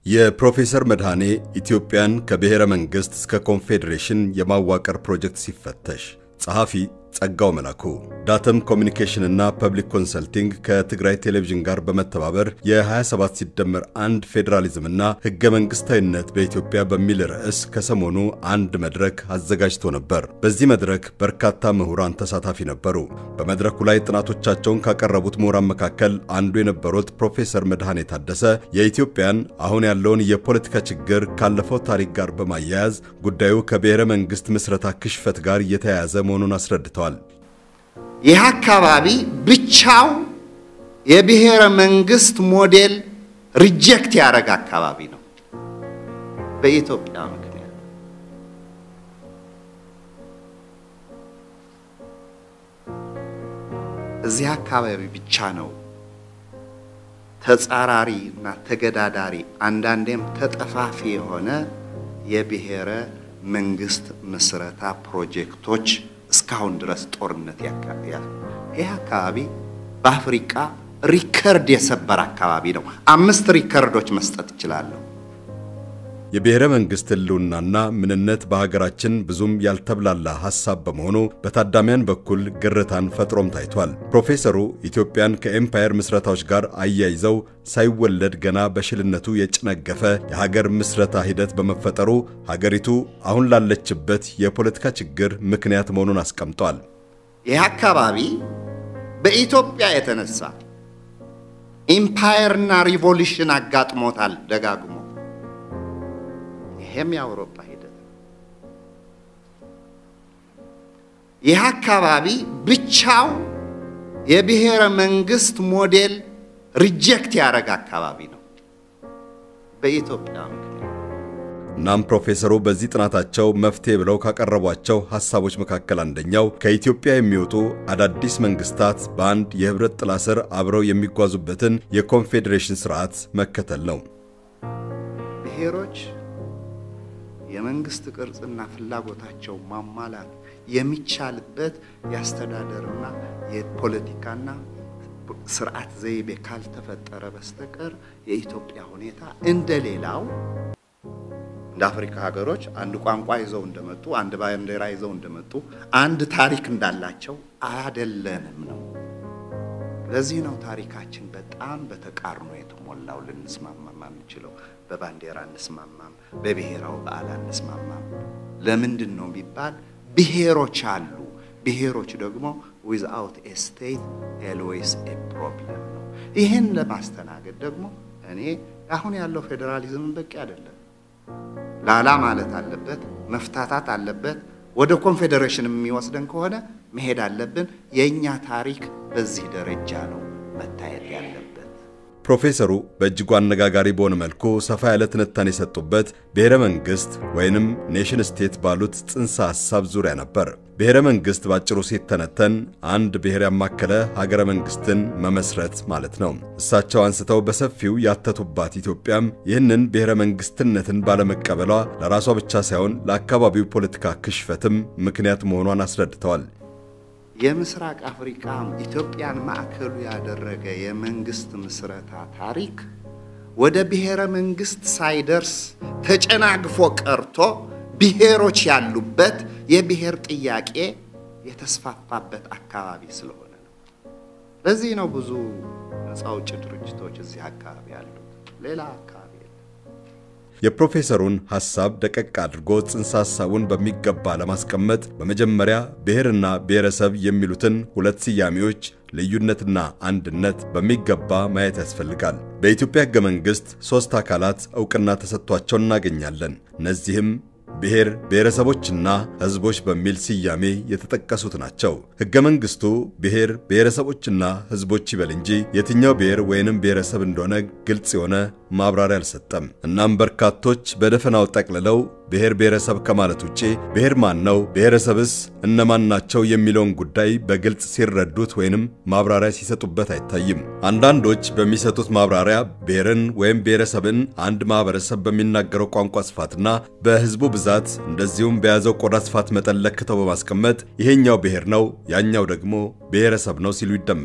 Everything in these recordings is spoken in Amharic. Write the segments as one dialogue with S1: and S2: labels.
S1: የፕሮፌሰር መድኃኔ ኢትዮጵያን ከብሔረ መንግሥት እስከ ኮንፌዴሬሽን የማዋቀር ፕሮጀክት ሲፈተሽ ጸሐፊ ጸጋው መላኩ ዳተም ኮሚኒኬሽን እና ፐብሊክ ኮንሰልቲንግ ከትግራይ ቴሌቪዥን ጋር በመተባበር የ27 ሲደመር አንድ ፌዴራሊዝምና ሕገ መንግሥታዊነት በኢትዮጵያ በሚል ርዕስ ከሰሞኑ አንድ መድረክ አዘጋጅቶ ነበር። በዚህ መድረክ በርካታ ምሁራን ተሳታፊ ነበሩ። በመድረኩ ላይ ጥናቶቻቸውን ካቀረቡት ምሁራን መካከል አንዱ የነበሩት ፕሮፌሰር መድኃኔ ታደሰ የኢትዮጵያን አሁን ያለውን የፖለቲካ ችግር ካለፈው ታሪክ ጋር በማያያዝ ጉዳዩ ከብሔረ መንግሥት ምስረታ ክሽፈት ጋር እየተያያዘ መሆኑን አስረድተዋል።
S2: ይህ አካባቢ ብቻው የብሔረ መንግስት ሞዴል ሪጀክት ያደረገ አካባቢ ነው በኢትዮጵያ ምክንያት። እዚህ አካባቢ ብቻ ነው ተጻራሪ እና ተገዳዳሪ አንዳንዴም ተጠፋፊ የሆነ የብሔረ መንግስት ምስረታ ፕሮጀክቶች እስካሁን ድረስ ጦርነት ያካሂዳል። ይህ አካባቢ በአፍሪቃ ሪከርድ የሰበረ አካባቢ ነው። አምስት ሪከርዶች መስጠት እችላለሁ።
S1: የብሔረ መንግሥት ሕልውናና ምንነት በሀገራችን ብዙም ያልተብላላ ሐሳብ በመሆኑ በታዳሚያን በኩል ግርታን ፈጥሮም ታይቷል። ፕሮፌሰሩ ኢትዮጵያን ከኤምፓየር ምስረታዎች ጋር አያይዘው ሳይወለድ ገና በሽልነቱ የጨነገፈ የሀገር ምስረታ ሂደት በመፈጠሩ ሀገሪቱ አሁን ላለችበት የፖለቲካ ችግር ምክንያት መሆኑን አስቀምጧል።
S2: ይህ አካባቢ በኢትዮጵያ የተነሳ ኢምፓየርና ሪቮሉሽን አጋጥሞታል ደጋግሞ። ይሄም የአውሮፓ ሂደት ነው። ይህ አካባቢ ብቻው የብሔረ መንግስት ሞዴል ሪጀክት ያደረገ አካባቢ ነው በኢትዮጵያ ምክንያት።
S1: እናም ፕሮፌሰሩ በዚህ ጥናታቸው መፍትሄ ብለው ካቀረቧቸው ሐሳቦች መካከል አንደኛው ከኢትዮጵያ የሚወጡ አዳዲስ መንግስታት በአንድ የህብረት ጥላ ስር አብረው የሚጓዙበትን የኮንፌዴሬሽን ስርዓት መከተል ነው።
S2: ብሔሮች የመንግስት ቅርጽና ፍላጎታቸው ማሟላት የሚቻልበት የአስተዳደርና የፖለቲካና ስርዓት ዘይቤ ካልተፈጠረ በስተቀር የኢትዮጵያ ሁኔታ እንደሌላው እንደ አፍሪካ ሀገሮች አንድ ቋንቋ ይዘው እንደመጡ፣ አንድ ባንዲራ ይዘው እንደመጡ፣ አንድ ታሪክ እንዳላቸው አያደለንም ነው። ለዚህ ነው ታሪካችን በጣም በተቃርኖ የተሞላው። ልንስማማም አንችለው። በባንዲራ አንስማማም፣ በብሔራዊ በዓል አንስማማም። ለምንድን ነው ቢባል ብሔሮች አሉ። ብሔሮች ደግሞ ዊዝአውት ኤ ስቴት ኤልዌይስ ኤ ፕሮብለም ነው። ይህን ለማስተናገድ ደግሞ እኔ አሁን ያለው ፌዴራሊዝምን በቂ አይደለም። ላላ ማለት አለበት፣ መፍታታት አለበት። ወደ ኮንፌዴሬሽን የሚወስደን ከሆነ መሄድ አለብን። የእኛ ታሪክ በዚህ ደረጃ ነው መታየት ያለበት።
S1: ፕሮፌሰሩ በእጅጉ አነጋጋሪ በሆነ መልኩ ሰፋ ያለ ትንታኔ የሰጡበት ብሔረ መንግሥት ወይንም ኔሽን ስቴት ባሉት ጽንሰ ሐሳብ ዙሪያ ነበር። ብሔረ መንግሥት ባጭሩ ሲተነተን አንድ ብሔር ያማከለ ሀገረ መንግሥትን መመስረት ማለት ነው። እሳቸው አንስተው በሰፊው ያተቱባት ኢትዮጵያም ይህንን ብሔረ መንግሥትነትን ባለመቀበሏ ለራሷ ብቻ ሳይሆን ለአካባቢው ፖለቲካ ክሽፈትም ምክንያት መሆኗን አስረድተዋል።
S2: የምስራቅ አፍሪካ ኢትዮጵያን ማዕከሉ ያደረገ የመንግስት ምስረታ ታሪክ ወደ ብሔረ መንግስት ሳይደርስ ተጨናግፎ ቀርቶ ብሔሮች ያሉበት የብሔር ጥያቄ የተስፋፋበት አካባቢ ስለሆነ ነው። ለዚህ ነው ብዙ ነፃ አውጪ ድርጅቶች እዚህ አካባቢ ያሉት፣ ሌላ አካባቢ የለም።
S1: የፕሮፌሰሩን ሐሳብ ደቀቅ አድርጎ ጽንሰ ሐሳቡን በሚገባ ለማስቀመጥ በመጀመሪያ ብሔርና ብሔረሰብ የሚሉትን ሁለት ስያሜዎች ልዩነትና አንድነት በሚገባ ማየት ያስፈልጋል። በኢትዮጵያ ሕገ መንግሥት ሦስት አካላት ዕውቅና ተሰጥቷቸው እናገኛለን። እነዚህም ብሔር ብሔረሰቦችና ሕዝቦች በሚል ስያሜ የተጠቀሱት ናቸው። ሕገ መንግሥቱ ብሔር ብሔረሰቦችና ሕዝቦች ይበል እንጂ የትኛው ብሔር ወይንም ብሔረሰብ እንደሆነ ግልጽ የሆነ ማብራሪያ አልሰጠም። እናም በርካቶች በደፈናው ጠቅልለው ብሔር ብሔረሰብ ከማለት ውጪ ብሔር ማን ነው፣ ብሔረሰብስ እነማን ናቸው የሚለውን ጉዳይ በግልጽ ሲረዱት ወይንም ማብራሪያ ሲሰጡበት አይታይም። አንዳንዶች በሚሰጡት ማብራሪያ ብሔርን ወይም ብሔረሰብን አንድ ማህበረሰብ በሚናገረው ቋንቋ ስፋትና በሕዝቡ ብዛት እንደዚሁም በያዘው ቆዳ ስፋት መጠን ለክተው በማስቀመጥ ይሄኛው ብሔር ነው፣ ያኛው ደግሞ ብሔረሰብ ነው ሲሉ ይደመጣል።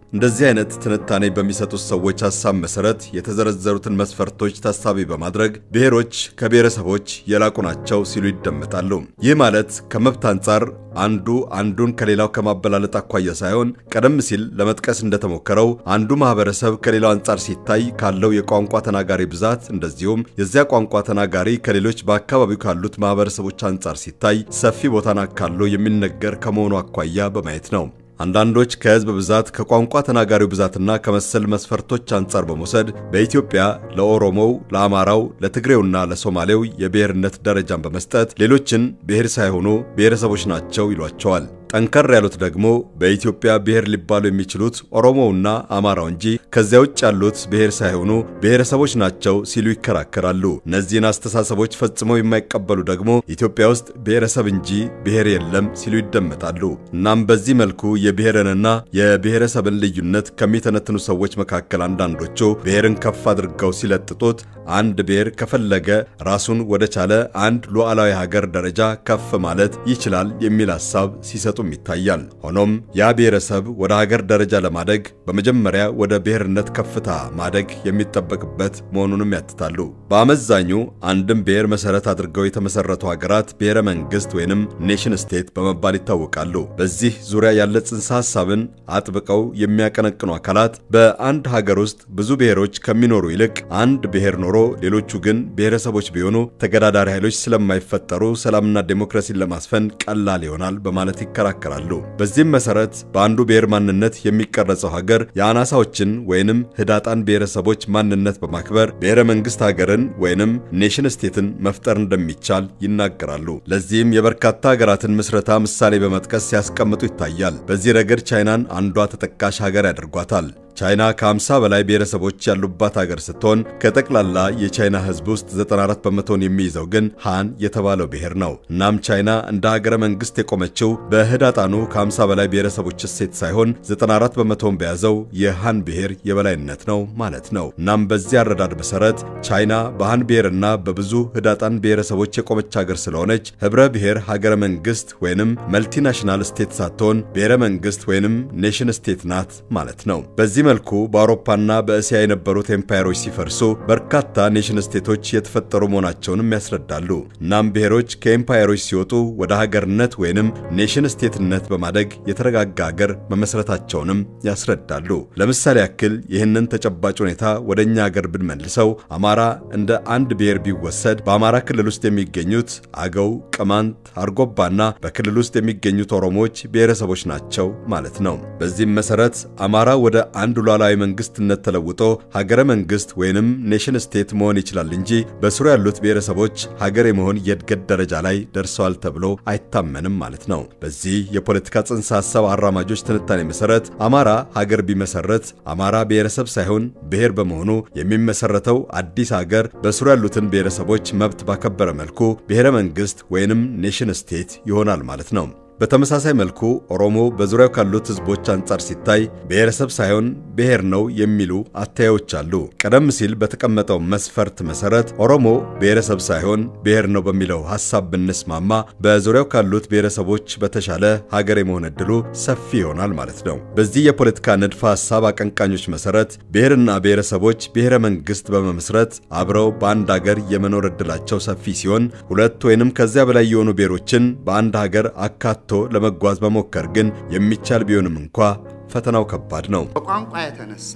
S1: እንደዚህ አይነት ትንታኔ በሚሰጡት ሰዎች ሐሳብ መሰረት የተዘረዘሩትን መስፈርቶች ታሳቢ በማድረግ ብሔሮች ከብሔረሰቦች የላቁ ናቸው ሲሉ ይደመጣሉ። ይህ ማለት ከመብት አንጻር አንዱ አንዱን ከሌላው ከማበላለጥ አኳያ ሳይሆን ቀደም ሲል ለመጥቀስ እንደተሞከረው አንዱ ማህበረሰብ ከሌላው አንጻር ሲታይ ካለው የቋንቋ ተናጋሪ ብዛት እንደዚሁም የዚያ ቋንቋ ተናጋሪ ከሌሎች በአካባቢው ካሉት ማህበረሰቦች አንጻር ሲታይ ሰፊ ቦታን አካሎ የሚነገር ከመሆኑ አኳያ በማየት ነው። አንዳንዶች ከህዝብ ብዛት ከቋንቋ ተናጋሪው ብዛትና ከመሰል መስፈርቶች አንጻር በመውሰድ በኢትዮጵያ ለኦሮሞው፣ ለአማራው፣ ለትግሬውና ለሶማሌው የብሔርነት ደረጃን በመስጠት ሌሎችን ብሔር ሳይሆኑ ብሔረሰቦች ናቸው ይሏቸዋል። ጠንከር ያሉት ደግሞ በኢትዮጵያ ብሔር ሊባሉ የሚችሉት ኦሮሞውና አማራው እንጂ ከዚያ ውጭ ያሉት ብሔር ሳይሆኑ ብሔረሰቦች ናቸው ሲሉ ይከራከራሉ። እነዚህን አስተሳሰቦች ፈጽመው የማይቀበሉ ደግሞ ኢትዮጵያ ውስጥ ብሔረሰብ እንጂ ብሔር የለም ሲሉ ይደመጣሉ። እናም በዚህ መልኩ የብሔርንና የብሔረሰብን ልዩነት ከሚተነትኑ ሰዎች መካከል አንዳንዶቹ ብሔርን ከፍ አድርገው ሲለጥጡት አንድ ብሔር ከፈለገ ራሱን ወደ ቻለ አንድ ሉዓላዊ ሀገር ደረጃ ከፍ ማለት ይችላል የሚል ሐሳብ ሲሰጡም ይታያል። ሆኖም ያ ብሔረሰብ ወደ ሀገር ደረጃ ለማደግ በመጀመሪያ ወደ ብሔርነት ከፍታ ማደግ የሚጠበቅበት መሆኑንም ያትታሉ። በአመዛኙ አንድም ብሔር መሰረት አድርገው የተመሰረቱ ሀገራት ብሔረ መንግስት ወይንም ኔሽን ስቴት በመባል ይታወቃሉ። በዚህ ዙሪያ ያለ ጽንሰ ሐሳብን አጥብቀው የሚያቀነቅኑ አካላት በአንድ ሀገር ውስጥ ብዙ ብሔሮች ከሚኖሩ ይልቅ አንድ ብሔር ኖሮ ሌሎቹ ግን ብሔረሰቦች ቢሆኑ ተገዳዳሪ ኃይሎች ስለማይፈጠሩ ሰላምና ዴሞክራሲን ለማስፈን ቀላል ይሆናል በማለት ይከራከራሉ። በዚህም መሰረት በአንዱ ብሔር ማንነት የሚቀረጸው ሀገር የአናሳዎችን ወይንም ህዳጣን ብሔረሰቦች ማንነት በማክበር ብሔረ መንግስት ሀገርን ወይንም ኔሽን ስቴትን መፍጠር እንደሚቻል ይናገራሉ። ለዚህም የበርካታ ሀገራትን ምስረታ ምሳሌ በመጥቀስ ሲያስቀምጡ ይታያል። በዚህ ረገድ ቻይናን አንዷ ተጠቃሽ ሀገር ያደርጓታል። ቻይና ከ50 በላይ ብሔረሰቦች ያሉባት ሀገር ስትሆን ከጠቅላላ የቻይና ህዝብ ውስጥ 94 በመቶን የሚይዘው ግን ሃን የተባለው ብሔር ነው። እናም ቻይና እንደ ሀገረ መንግስት የቆመችው በህዳጣኑ ከ50 በላይ ብሔረሰቦች እሴት ሳይሆን 94 በመቶን በያዘው የሃን ብሔር የበላይነት ነው ማለት ነው። እናም በዚህ አረዳድ መሰረት ቻይና በሃን ብሔርና በብዙ ህዳጣን ብሔረሰቦች የቆመች ሀገር ስለሆነች ህብረ ብሔር ሀገረ መንግስት ወይንም መልቲናሽናል ስቴት ሳትሆን ብሔረ መንግስት ወይንም ኔሽን ስቴት ናት ማለት ነው። በዚህ መልኩ በአውሮፓና በእስያ የነበሩት ኤምፓየሮች ሲፈርሱ በርካታ ኔሽን ስቴቶች የተፈጠሩ መሆናቸውንም ያስረዳሉ። እናም ብሔሮች ከኤምፓየሮች ሲወጡ ወደ ሀገርነት ወይንም ኔሽን ስቴትነት በማደግ የተረጋጋ ሀገር መመስረታቸውንም ያስረዳሉ። ለምሳሌ ያክል ይህንን ተጨባጭ ሁኔታ ወደ እኛ ሀገር ብንመልሰው አማራ እንደ አንድ ብሔር ቢወሰድ በአማራ ክልል ውስጥ የሚገኙት አገው፣ ቅማንት፣ አርጎባና በክልል ውስጥ የሚገኙት ኦሮሞዎች ብሔረሰቦች ናቸው ማለት ነው። በዚህም መሰረት አማራ ወደ አንድ ሉዓላዊ መንግስትነት ተለውጦ ሀገረ መንግስት ወይንም ኔሽን ስቴት መሆን ይችላል እንጂ በስሩ ያሉት ብሔረሰቦች ሀገር የመሆን የእድገት ደረጃ ላይ ደርሰዋል ተብሎ አይታመንም ማለት ነው። በዚህ የፖለቲካ ጽንሰ ሀሳብ አራማጆች ትንታኔ መሰረት አማራ ሀገር ቢመሰረት አማራ ብሔረሰብ ሳይሆን ብሔር በመሆኑ የሚመሰረተው አዲስ ሀገር በስሩ ያሉትን ብሔረሰቦች መብት ባከበረ መልኩ ብሔረ መንግስት ወይንም ኔሽን ስቴት ይሆናል ማለት ነው። በተመሳሳይ መልኩ ኦሮሞ በዙሪያው ካሉት ህዝቦች አንጻር ሲታይ ብሔረሰብ ሳይሆን ብሔር ነው የሚሉ አተያዮች አሉ። ቀደም ሲል በተቀመጠው መስፈርት መሰረት ኦሮሞ ብሔረሰብ ሳይሆን ብሔር ነው በሚለው ሐሳብ ብንስማማ በዙሪያው ካሉት ብሔረሰቦች በተሻለ ሀገር የመሆን ዕድሉ ሰፊ ይሆናል ማለት ነው። በዚህ የፖለቲካ ንድፈ ሐሳብ አቀንቃኞች መሰረት ብሔርና ብሔረሰቦች ብሔረ መንግስት በመመስረት አብረው በአንድ ሀገር የመኖር ዕድላቸው ሰፊ ሲሆን ሁለት ወይንም ከዚያ በላይ የሆኑ ብሔሮችን በአንድ ሀገር አካቶ ለመጓዝ መሞከር ግን የሚቻል ቢሆንም እንኳ ፈተናው ከባድ ነው።
S2: በቋንቋ የተነሳ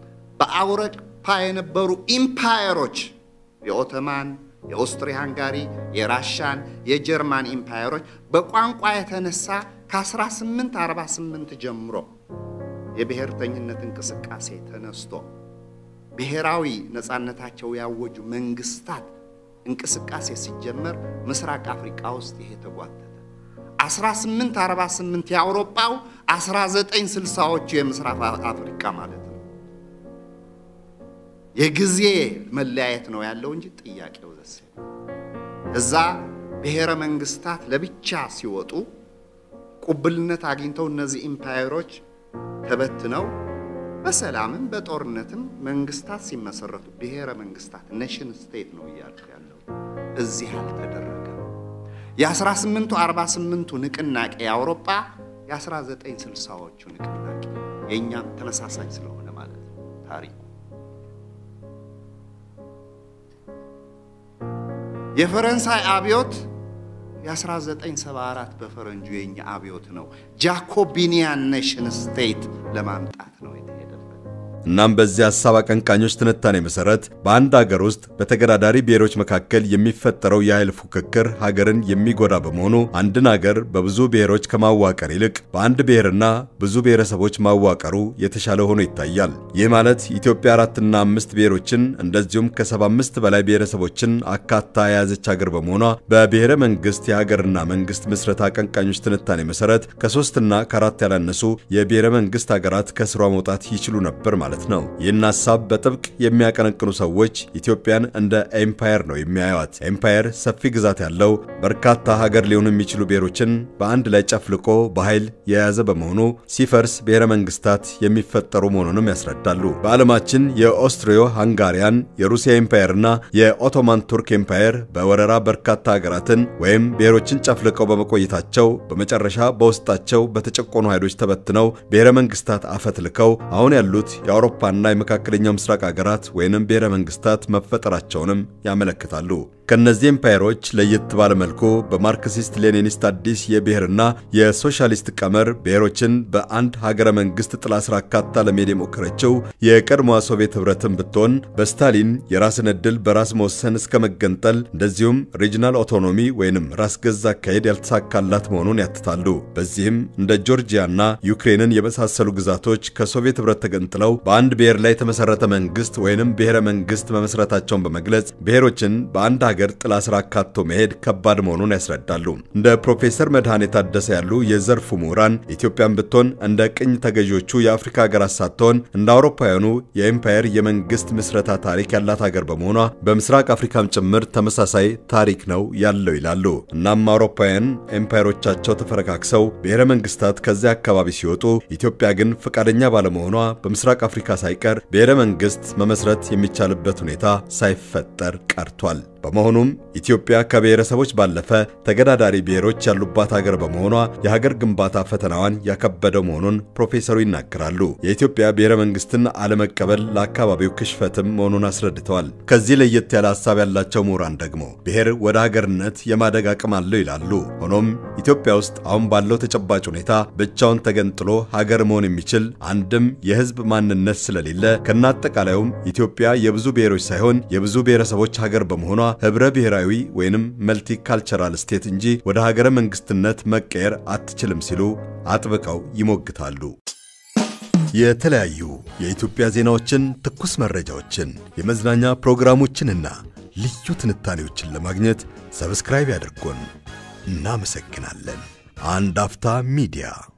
S2: በአውሮፓ የነበሩ ኢምፓየሮች የኦቶማን፣ የኦስትሪ ሃንጋሪ፣ የራሻን፣ የጀርማን ኢምፓየሮች በቋንቋ የተነሳ ከ1848 ጀምሮ የብሔርተኝነት እንቅስቃሴ ተነስቶ ብሔራዊ ነፃነታቸው ያወጁ መንግስታት እንቅስቃሴ ሲጀመር ምስራቅ አፍሪካ ውስጥ ይሄ ተጓተተ። 1848 የአውሮፓው 1960ዎቹ የምስራቅ አፍሪካ ማለት ነው። የጊዜ መለያየት ነው ያለው እንጂ ጥያቄው ዘሴ እዛ ብሔረ መንግስታት ለብቻ ሲወጡ ቁብልነት አግኝተው እነዚህ ኢምፓየሮች ተበትነው በሰላምም በጦርነትም መንግስታት ሲመሰረቱ ብሔረ መንግስታት ኔሽን ስቴት ነው እያልኩ ያለው እዚህ አልተደረገም። የ1848ቱ ንቅናቄ የአውሮፓ የ1960ዎቹ ንቅናቄ የእኛም ተመሳሳይ ስለሆነ ማለት ነው ታሪኩ። የፈረንሳይ አብዮት የ1974 በፈረንጁ የኛ አብዮት ነው። ጃኮቢኒያን ኔሽን ስቴት ለማምጣት ነው የተሄደበት።
S1: እናም በዚህ ሐሳብ አቀንቃኞች ትንታኔ መሠረት በአንድ አገር ውስጥ በተገዳዳሪ ብሔሮች መካከል የሚፈጠረው የኃይል ፉክክር ሀገርን የሚጎዳ በመሆኑ አንድን አገር በብዙ ብሔሮች ከማዋቀር ይልቅ በአንድ ብሔርና ብዙ ብሔረሰቦች ማዋቀሩ የተሻለ ሆኖ ይታያል። ይህ ማለት ኢትዮጵያ አራትና አምስት ብሔሮችን እንደዚሁም ከሰባ አምስት በላይ ብሔረሰቦችን አካታ የያዘች ሀገር በመሆኗ በብሔረ መንግስት የሀገርና መንግስት ምስረታ አቀንቃኞች ትንታኔ መሠረት ከሶስትና ከአራት ያላነሱ የብሔረ መንግስት ሀገራት ከስሯ መውጣት ይችሉ ነበር ማለት ማለት ነው። ይህን ሐሳብ በጥብቅ የሚያቀነቅኑ ሰዎች ኢትዮጵያን እንደ ኤምፓየር ነው የሚያዩት። ኤምፓየር ሰፊ ግዛት ያለው በርካታ ሀገር ሊሆኑ የሚችሉ ብሔሮችን በአንድ ላይ ጨፍልቆ በኃይል የያዘ በመሆኑ ሲፈርስ ብሔረ መንግስታት የሚፈጠሩ መሆኑንም ያስረዳሉ። በዓለማችን የኦስትሪዮ ሃንጋሪያን፣ የሩሲያ ኤምፓየርና የኦቶማን ቱርክ ኤምፓየር በወረራ በርካታ ሀገራትን ወይም ብሔሮችን ጨፍልቀው በመቆየታቸው በመጨረሻ በውስጣቸው በተጨቆኑ ኃይሎች ተበትነው ብሔረ መንግስታት አፈትልከው አሁን ያሉት የአውሮፓና የመካከለኛው ምስራቅ ሀገራት ወይንም ብሔረ መንግስታት መፈጠራቸውንም ያመለክታሉ። ከእነዚህ ኤምፓየሮች ለየት ባለ መልኩ በማርክሲስት ሌኒኒስት አዲስ የብሔርና የሶሻሊስት ቀመር ብሔሮችን በአንድ ሀገረ መንግስት ጥላ ስር አካታ ለመሄድ የሞከረችው የቀድሞዋ ሶቪየት ህብረትን ብትሆን በስታሊን የራስን ዕድል በራስ መወሰን እስከ መገንጠል እንደዚሁም ሪጂናል ኦቶኖሚ ወይንም ራስ ገዝ አካሄድ ያልተሳካላት መሆኑን ያትታሉ። በዚህም እንደ ጆርጂያና ዩክሬንን የመሳሰሉ ግዛቶች ከሶቪየት ህብረት ተገንጥለው በአንድ ብሔር ላይ የተመሰረተ መንግስት ወይንም ብሔረ መንግስት መመስረታቸውን በመግለጽ ብሔሮችን በአንድ ሀገር ጥላ ስር አካቶ መሄድ ከባድ መሆኑን ያስረዳሉ። እንደ ፕሮፌሰር መድኃኔ ታደሰ ያሉ የዘርፉ ምሁራን ኢትዮጵያን ብትሆን እንደ ቅኝ ተገዢዎቹ የአፍሪካ ሀገራት ሳትሆን እንደ አውሮፓውያኑ የኤምፓየር የመንግስት ምስረታ ታሪክ ያላት ሀገር በመሆኗ በምስራቅ አፍሪካም ጭምር ተመሳሳይ ታሪክ ነው ያለው ይላሉ። እናም አውሮፓውያን ኤምፓየሮቻቸው ተፈረካክሰው ብሔረ መንግስታት ከዚያ አካባቢ ሲወጡ ኢትዮጵያ ግን ፈቃደኛ ባለመሆኗ በምስራቅ አፍሪካ ሳይቀር ብሔረ መንግስት መመስረት የሚቻልበት ሁኔታ ሳይፈጠር ቀርቷል። በመሆኑም ኢትዮጵያ ከብሔረሰቦች ባለፈ ተገዳዳሪ ብሔሮች ያሉባት ሀገር በመሆኗ የሀገር ግንባታ ፈተናዋን ያከበደው መሆኑን ፕሮፌሰሩ ይናገራሉ። የኢትዮጵያ ብሔረ መንግስትን አለመቀበል ለአካባቢው ክሽፈትም መሆኑን አስረድተዋል። ከዚህ ለየት ያለ ሀሳብ ያላቸው ምሁራን ደግሞ ብሔር ወደ ሀገርነት የማደግ አቅም አለው ይላሉ። ሆኖም ኢትዮጵያ ውስጥ አሁን ባለው ተጨባጭ ሁኔታ ብቻውን ተገንጥሎ ሀገር መሆን የሚችል አንድም የህዝብ ማንነት ስለሌለ ከናጠቃላዩም ኢትዮጵያ የብዙ ብሔሮች ሳይሆን የብዙ ብሔረሰቦች ሀገር በመሆኗ ህብረ ብሔራዊ ወይንም መልቲ ካልቸራል ስቴት እንጂ ወደ ሀገረ መንግስትነት መቀየር አትችልም ሲሉ አጥብቀው ይሞግታሉ። የተለያዩ የኢትዮጵያ ዜናዎችን፣ ትኩስ መረጃዎችን፣ የመዝናኛ ፕሮግራሞችንና ልዩ ትንታኔዎችን ለማግኘት ሰብስክራይብ ያድርጉን። እናመሰግናለን። አንድ አፍታ ሚዲያ